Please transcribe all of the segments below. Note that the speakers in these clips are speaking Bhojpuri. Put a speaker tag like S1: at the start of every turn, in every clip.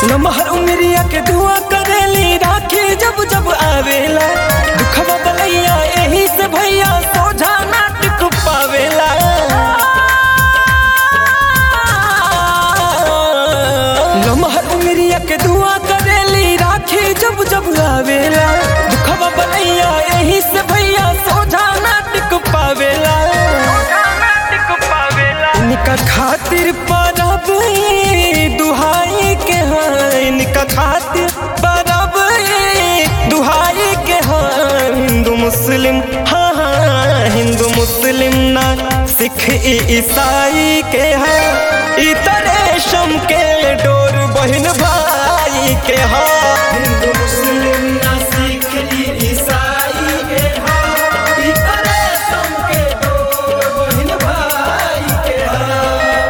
S1: लमहर उमरिया के दुआ करेली राखी जब जब आवेला दुखवा बलैया एही से भैया सोझा नाटक पावेला लमहर उमरिया के दुआ करेली राखी जब जब आवेला दुखवा बलैया एही से भैया सोझा नाटक पावेला इनका खातिर परब दुहाई के हाँ इनका खातिर परब दुहाई के हाँ हिंदू मुस्लिम हाँ हाँ हिंदू मुस्लिम ना सिख ई ईसाई के हाँ इतने शम के डोर बहन भाई के हाँ हिंदू मुस्लिम ना सिख ई ईसाई के हाँ इतने शम के डोर बहन भाई के हाँ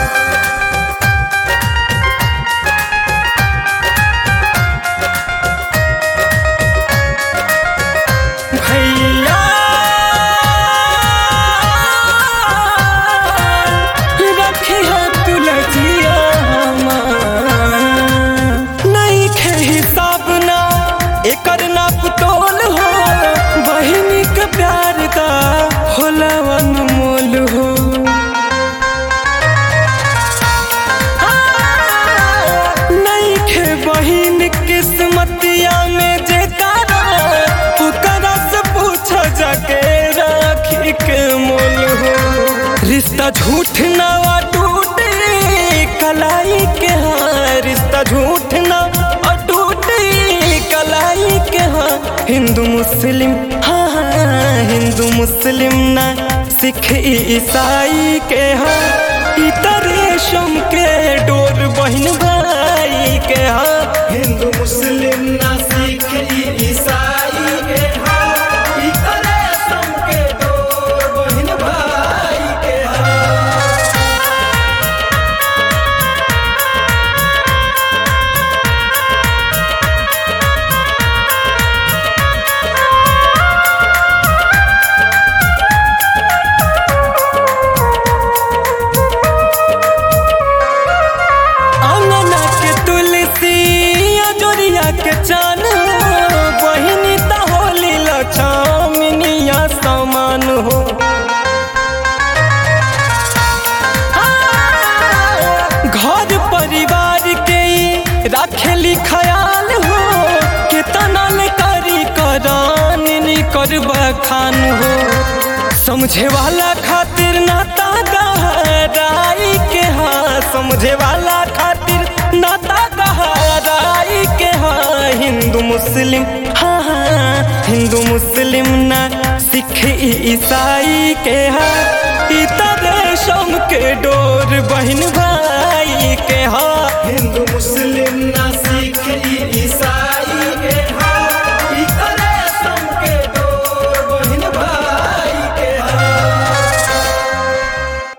S1: भैया रखिया तुलसिया नहीं खे हिसाब ना एकर नाप तोल हो बहिनी के प्यार का होला अनमोल हो नहीं खे बहिन किस्मतिया में जे तारा ओकरा से पूछ जाके राखी के मोल हो रिश्ता झूठ ना टूटे कलाई के हाँ रिश्ता झूठ ना टूटे कलाई के हाँ हिंदू मुस्लिम हाँ हाँ हिंदू मुस्लिम ना सिख ई ईसाई के हाँ इतरे शम के डोर बहन भाई के हाँ हिंदू मुस्लिम ना सिख ई ईसाई के हाँ इतरे शम के डोर बहन भाई के हाँ अंगना के तुलसी अजोरिया के चान हो बहिनी त होली लछमिनिया समान हो घर परिवार के ई राखेली ख्याल हो केतना ले करी करान करबा खान हो समझे वाला खातिर नाता गहराई के हाँ समझे वाला खातिर नाता गहराई के हाँ हिंदू मुस्लिम हाँ हाँ हिंदू मुस्लिम ना सिख ई ईसाई के हाँ इतर शम के डोर बहन भाई के हाँ हिंदू मुस्लिम